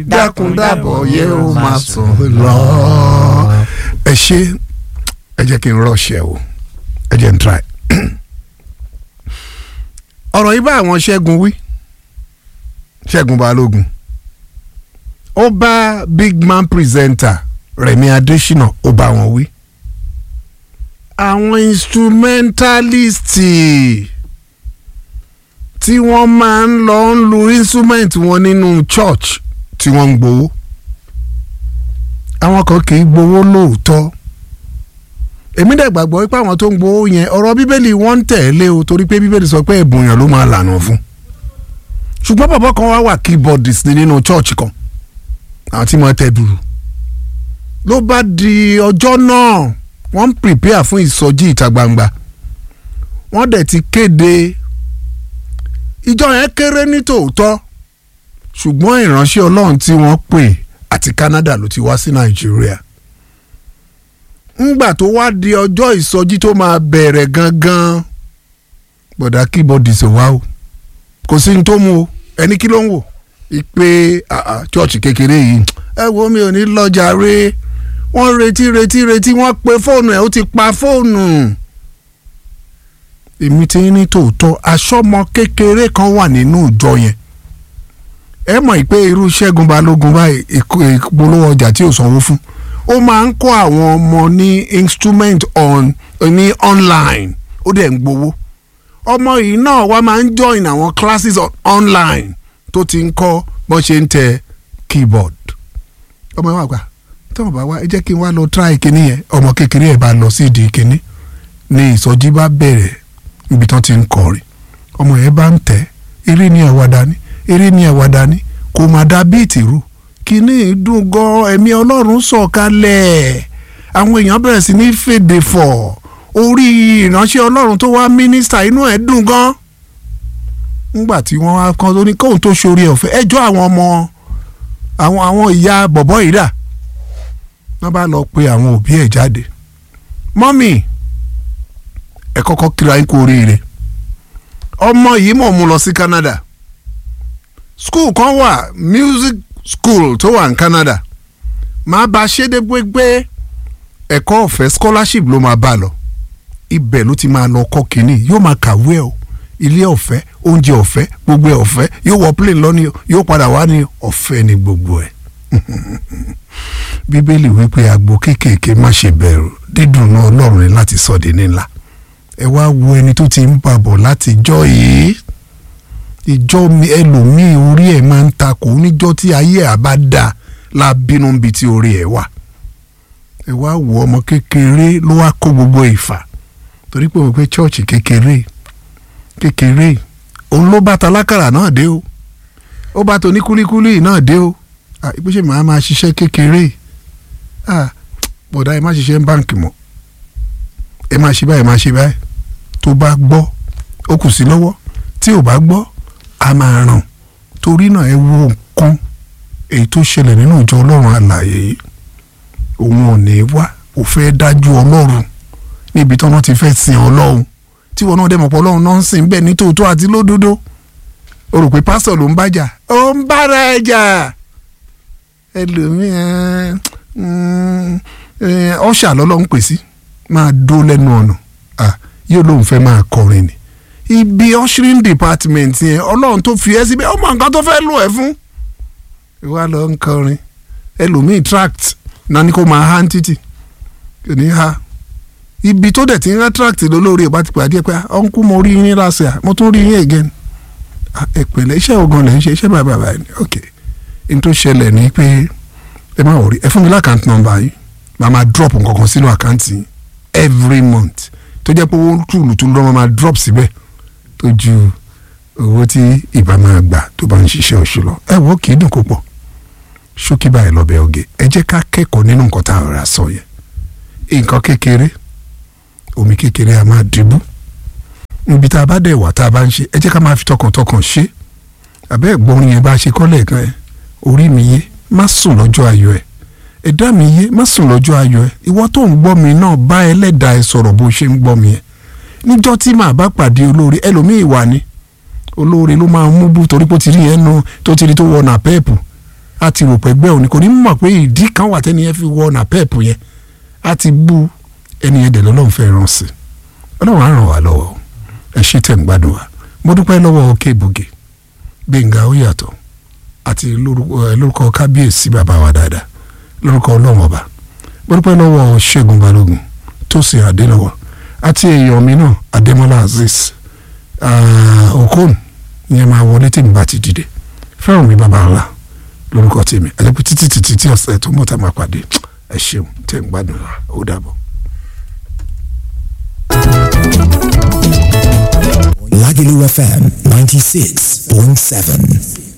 dákúndàbọ̀ yẹ ó máa sùn lọ. ẹ ṣe ẹ jẹ́ kí n rọ̀ṣẹ̀ o ẹ jẹ́ n try. ọ̀rọ̀ yìí bá àwọn ṣẹ́gun wí ṣẹ́gun balógun ó bá big man presenter rẹ̀mí adésínà ó bá wọn wí. àwọn instrumentalist tí wọ́n máa ń lọ ń lu instrument wọn nínú church tí wọ́n ń gbowó àwọn kan kì í gbowó lóòótọ́ èmi dẹ̀ gbàgbọ́ pé àwọn tó ń gbowó yẹn ọ̀rọ̀ bíbélì wọ́n ń tẹ̀lé o torí pé bíbélì sọ pé ẹ̀bùn yẹn ló máa lànà fún ṣùgbọ́n bàbá kan wá wà keyboardist ní nínú church kan àwọn tí wọ́n tẹ dùrù ló bá di ọjọ́ náà wọ́n ń prepare fún ìsọjí ìta gbangba wọ́n dẹ̀ ti kéde ìjọ yẹn kéré ní tòótọ́ ṣùgbọ́n ìránṣẹ́ ọlọ́run tí wọ́n pè àti Canada ló ti wá sí Nàìjíríà ńgbà tó wá di ọjọ́ ìsọjí tó máa bẹ̀rẹ̀ gangan bọ̀dà kíbọ̀dì ṣe wá o kò sí ní tó mú o ẹni kí ló ń wò ìpè chọ́ọ̀chì kékeré yìí ẹ wo mi ò ní lọ́jà rẹ wọ́n retí retí retí wọ́n pe fóònù ẹ̀ ó ti pa fóònù èmi ti ní tòótọ́ aṣọ́mọ kékeré kan wà nínú ìjọ yẹn ẹ mọ̀ pé irú Ṣẹ́gun Balógun báyìí ìpolówó ọjà tí ò sanwó fún ó máa ń kọ́ àwọn ọmọ ní instrument on ní online ó dẹ̀ ń gbowó ọmọ yìí náà wá máa ń join àwọn classes on online tó ti ń kọ́ bọ́n ṣe ń tẹ keyboard ọmọ yẹn wà gbà tí wọn bá wá ẹ jẹ́ kí n wá lọ try kinní yẹn ọmọ kékeré ẹ̀ bá lọ sí ìdí kinní ní ìsọjí bá bẹ̀rẹ̀ ibi tán ti ń kọrin ọmọ yẹn bá ń tẹ̀ eré ní àwàdà ni eré ní àwàdà ni kò má dá bíìtì rú kíní dùn gan ẹ̀mí ọlọ́run sọ̀kalẹ̀ àwọn èèyàn bẹ̀rẹ̀ sí ní fèdè fọ̀ orí ìránṣẹ́ ọlọ́run tó wá mínísítà inú ẹ̀ dùn gan ńgbà tí wọ́n wá kan tó ní kóun tó ṣorí ọ̀fẹ́ ẹjọ́ àwọn ọmọ àwọn àwọn ìyá bọ̀bọ́ yìí dà wọ́n bá lọ pe àwọn òbí ẹ̀ jáde mọ́mì ẹ kọ́kọ́ kíra ń kú oríire ọmọ yìí mọ̀ mú lọ sí Canada school kan wà music school tó wà ní Canada máa bá a ṣe dé gbégbé ẹ̀kọ́ ọ̀fẹ́ scholarship ló máa bá a lọ ibẹ̀ ló ti máa lọ kọ́ kínní yóò máa kàwé o ilé ọ̀fẹ́ oúnjẹ ọ̀fẹ́ gbogbo ẹ̀ ọ̀fẹ́ yóò wọ plane lọ ní yóò padà wá ní ọ̀fẹ́ ní gbogbo ẹ̀ bíbélì wípé agbo kéékèèké má ṣe bẹ̀rù dídùn náà ọlọ́run ni láti sọ di nílá ẹ wá wo ẹni tó ti ń bàbọ̀ láti jọ́ yìí ìjọ ẹlòmíì orí ẹ̀ máa ń takò níjọ́ tí ayé ẹ̀ bá dà la bínú bí tí orí ẹ̀ wà ẹ wá wo ọmọ kékeré ló wá kó gbogbo ìfà torí pé wọ́n pé chọ́ọ̀chì kékeré kékeré òun ló bá talákàrà náà dé o ó bá tóní kúlíkúlí náà dé o ìpèsè màá máa ṣiṣẹ́ kékeré bọ̀dá ẹ má ṣiṣẹ́ ń báǹkì mọ́ ẹ má ṣe báyìí má ṣe báyìí tó bá gbọ́ ó kù sí lọ́wọ́ tí ò bá gbọ́ a máa ràn torí náà ẹ wo nǹkan èyí tó ṣẹlẹ̀ nínú ìjọ ọlọ́run àlàyé yìí òun ò ní wá ò fẹ́ dájú ọlọ́run níbi tí wọ́n ti fẹ́ sin ọlọ́run tí wọn náà dẹ̀ mọ̀ pé ọlọ́run náà ń sìn bẹ́ẹ̀ ní tòótọ́ àti lódodo o rò pé pásítọ̀ ló ń bájà ó ń bára ẹ̀ jà ẹlòmíràn ọ̀ṣà lọ́lọ́run pè sí máa dó lẹ́nu ọ̀nà yóò lóun fẹ́ máa kọrin ni ibi ushering department yẹn ọlọ́run tó fi ẹ́ síbẹ̀ ọmọ nǹkan tó fẹ́ lò ẹ́ fún ìwà lọ ń kọrin ẹlòmíì tract náà ni kò máa há títì kò ní ha ibi tó dẹ̀ ti ń há tract lólórí ẹ̀ bá ti pàdé ẹ̀ pé ọ̀nkú mo rí yín lásìá mo tún rí yín again ẹ pẹ̀lẹ́ iṣẹ́ ogun lẹ̀ ń ṣe iṣẹ́ bàbá bàbá ni ok n tó ṣẹlẹ̀ ni pé ẹ má wọrí ẹ fún mi lákàntì nọ́mbà yìí màá máa drop nǹkan kan sínú àkáǹtì every month tó jẹ́ pé owó tùlùtùlù lọ́mọ máa drop síbẹ̀ tó ju owó tí ìbá máa gbà tó bá ń ṣiṣẹ́ oṣù lọ ẹ wọ́n kì í dùn kó pọ̀ ṣókí báyìí lọ́bẹ̀ oge ẹ jẹ́ ká kẹ́kọ̀ọ́ nínú nǹkan tá a rà sọ yẹn nǹkan kékeré omi kékeré a máa dìbò níbi tá a bá dẹ̀ wà tá a bá ń ṣe ẹ jẹ́ ká máa fi tọkàntọkàn ṣe àbẹ́ ẹ̀gbọ́n yẹn bá ṣe kọ́lẹ̀ kan ẹ orí mi yé má sùn lọ́jọ́ ayọ̀ ẹ̀ ẹ̀dá mi yé má sùn lọ́jọ́ ayọ̀ ẹ̀ ìwọ tó ń gbọ́ mi náà bá ẹlẹ́dàá ẹ sọ̀rọ̀ bó ṣe ń gbọ́ mi ẹ̀ níjọ́ tí màá bá pàdé olóore ẹlòmíì wà ní olóore ló máa mú bú torí pé ó ti rí ẹnu tó ti rí tó wọ nà pẹ́ẹ̀pù a ti rò pé gbẹ́ òní kò ní mọ̀ pé ìdí kan wà tẹ́ni yẹn fi wọ ọ̀nà pẹ́ẹ̀pù yẹn a ti bú ẹni yẹn dẹ̀ lọ́lọ́run fẹ́ ràn sí ọlọ́run á ràn wá lọ́wọ́ ẹ ṣe tẹ̀ ń gbádùn wa mo dúpẹ́ lọ́wọ́ Kébùgì Gbẹ̀ngà ó yàtọ̀ àti lórúkọ kábíyèsí bàbá wa dáadáa lórúkọ ọlọ́run ọba mo dúpẹ́ lọ́wọ́ Ṣẹ́gun Balógun Tósìn Adélọ́wọ̀ àti èèyàn mi náà Adémọ́lá Azeez Okon ìyẹn máa wọlé tí mi bá ti dìde fẹ́ràn mi bàbá ńlá lórúkọ tèmi àjẹpẹ́ títí títí tí ọ̀sẹ̀ tó mọ̀ tá a máa pàdé ẹ ṣeun tẹ̀ ń gbádùn ó dàbọ̀. Lagelu FM 96.7.